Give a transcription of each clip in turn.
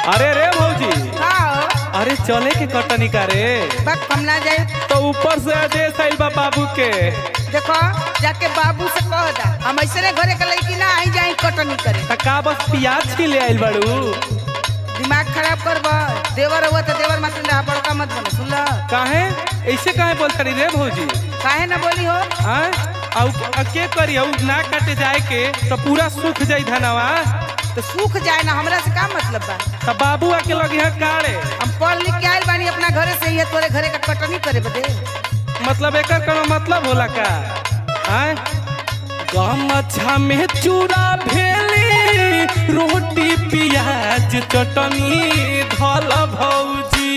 अरे रे भौजी का हो अरे चले के कटनी का रे बक हम ना जाए तो ऊपर से आदेश आइल बा बाबू के देखो जाके बाबू से कह दा हम ऐसे घरे के लड़की ना आई जाए कटनी करे त का बस प्याज छीले आइल बाड़ू दिमाग खराब करब देवर हुआ तो देवर मत रहा बड़का मत बनो सुन ल काहे ऐसे काहे बोलता रही रे भौजी काहे ना बोली हो आय औ अ के करी औ ना काटे जाए के तो पूरा सूख जाई धनवा तो सूख जाए ना हमरा से का मतलब बा त बाबू आके लगी है काड़े हम पढ़ लिख के आइल बानी अपना घरे से ही तोरे घरे का कटनी करे बदे मतलब एकर कोनो मतलब होला का आय गमछा में चूड़ा भेली रोटी प्याज चटनी धल भौजी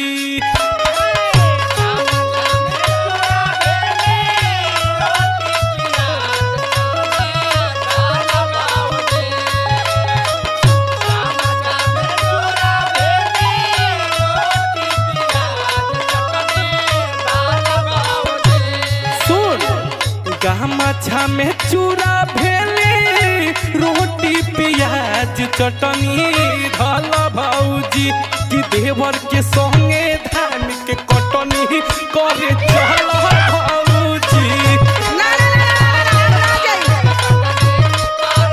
सुन गमछा में चूड़ा भेली रोटी प्याज चटनी धल भौजी कि देवर के संगे धान के कटनी करे चल भौजी ना ना ना ना ना, ना, ना जाइए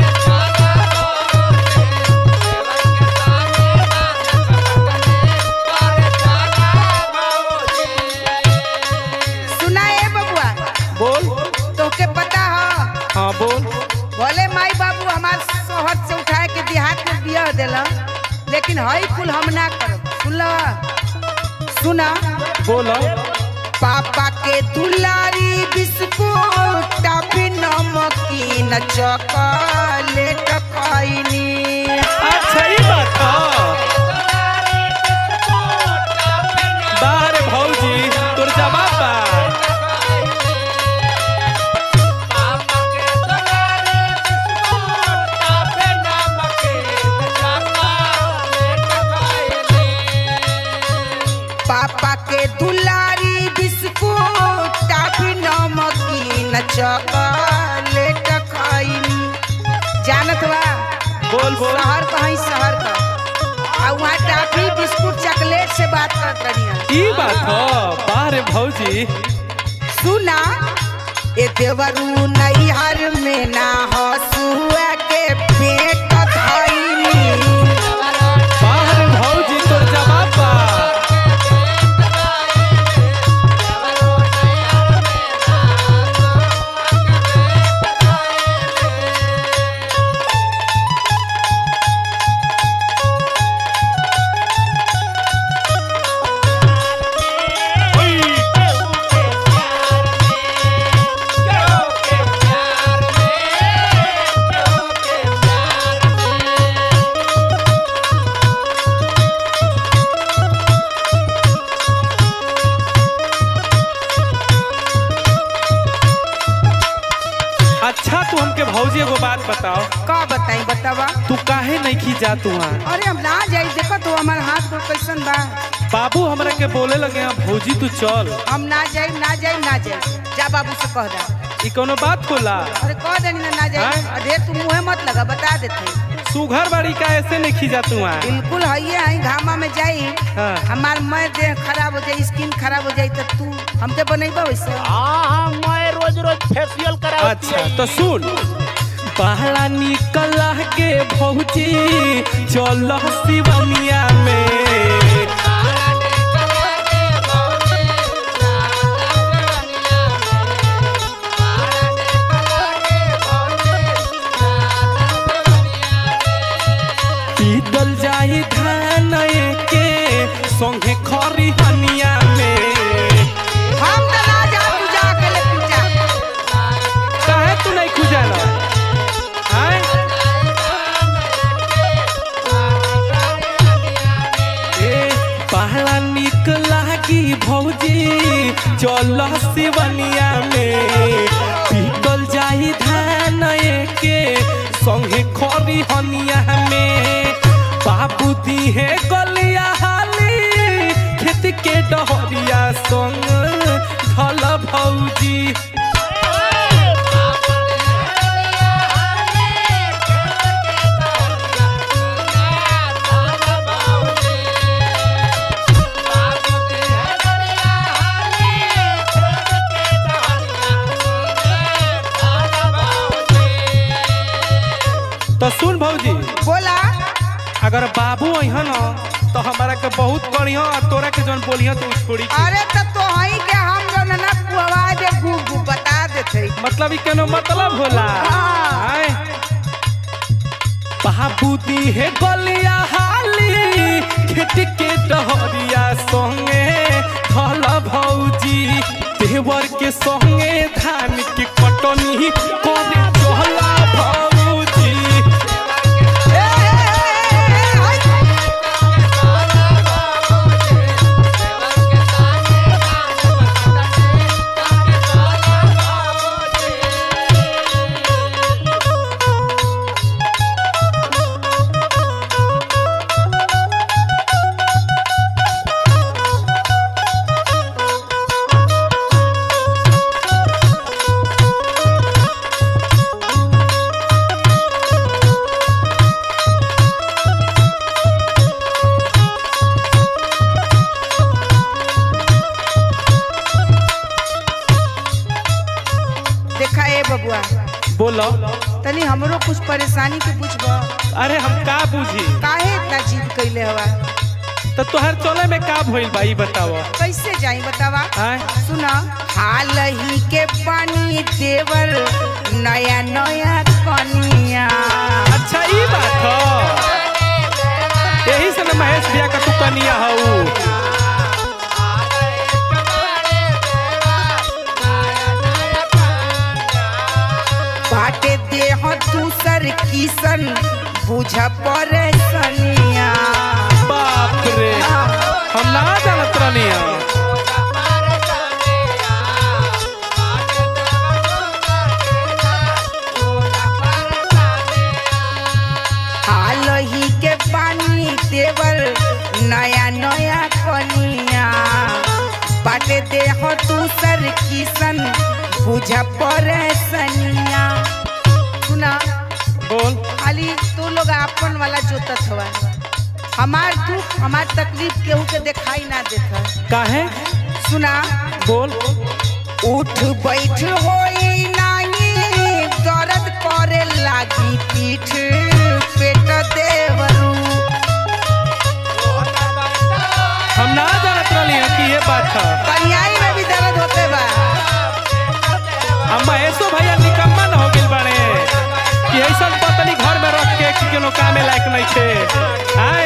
सुना ए बबुआ बोल तोके पता हो हाँ बोल भले माई बाबू हमार शहर से उठाए के देहात में बिया देला लेकिन हई कुल हम ना करब सुनला सुना बोल पापा के दुलारी बिस्कुट टाफी नमकीन चॉकलेट खैनी अच्छा ही बात बाहर भौजी तोर जवाब बा पापा के दुलारी बिस्कुट टाफी नमकीन चॉकलेट खैनी जानत बा बोल बोल शहर कहीं शहर का आ वहाँ टाफी बिस्कुट चॉकलेट से बात करत रही ई बात हो बाहर भौजी सुना ए देवरू नैहर में ना हसुआ के पेट धैनी बाहर भौजी तोर जवाब बा अच्छा तू हमके भौजी एगो बात बताओ का बताई बतावा तू काहे नहीं खी जा तू वहाँ अरे हम ना जाई देखो तो हमार हाथ में कैसन बा बाबू हमरा के बोले लगे हैं भौजी तू चल हम ना जाई ना जाई ना जाई जा बाबू से कह दा ई कोनो बात होला अरे कह देनी ना ना जाई हाँ? अरे तू मुंह मत लगा बता देते सुघर बाड़ी का ऐसे नहीं खी जा तू वहाँ बिल्कुल है है घामा में जाई हाँ। हमार मैं देह खराब हो जाई स्किन खराब हो जाई तो तू हमके बनेबा वैसे हाँ हाँ मैं रोज रोज फेशियल कराती अच्छा तो सुन पहला निकला के भौजी चल शिवनिया में पीतल जाई धान के संगे खरी हनिया में हम तो ना जा तू जा अकेले तू जा काहे तू नहीं खुजाला आय ए पहला निक लागी भौजी चल शिवनिया में पीतल जाई धान के संगे खरी हनिया में बाबू दी है गलिया हाली खेत के डहरिया संग धल भौजी बाबू अइहन न तो हमारा के बहुत करियो और तोरा के जौन बोलियो तो उ छोड़ी के। अरे तो तोहही के हम लोग ना कुआ दे गु गु बता देते मतलब ई केनो मतलब होला हाँ। आय बाबू दी है गलिया हाली खेत के डहरिया संगे धल भौजी देवर के संगे धान के कटनी करे चहला भौजी ए, ए, ए, ए, हाय। देखा ए बबुआ बोलो तनी हमरो कुछ परेशानी के पूछब अरे हम का बुझी काहे इतना जिद कैले हवा तो तोहर चले में का भइल बा ई बताव कैसे जाई बतावा आय सुना हाल ही के पानी देवर नया नया कनिया अच्छा ई बात ह यही से न महेश भैया का तू कनिया हऊ बाटे देह दूसर किसन बुझ परेशानिया बाप रे हम ना जानत रहनिया हाल ही के पानी देवर नया नया कनिया बाटे देह दूसर किसन बुझ परेशानिया सुना बोल खाली तू लोग आपन वाला जोतत हवा हमार दुख हमार तकलीफ केहू के दिखाई ना देता काहे सुना बोल उठ बैठ होई नाही दर्द करे लागी पीठ पेट देवरू हम ना जानत रहनिया कि ये बात ह कन्याई में भी दर्द होते बा हम महेशो भैया निकम्मा न हो गेल बाड़े कि ऐसा पतली घर में रख के कि कोनो कामे लायक नहीं छे आय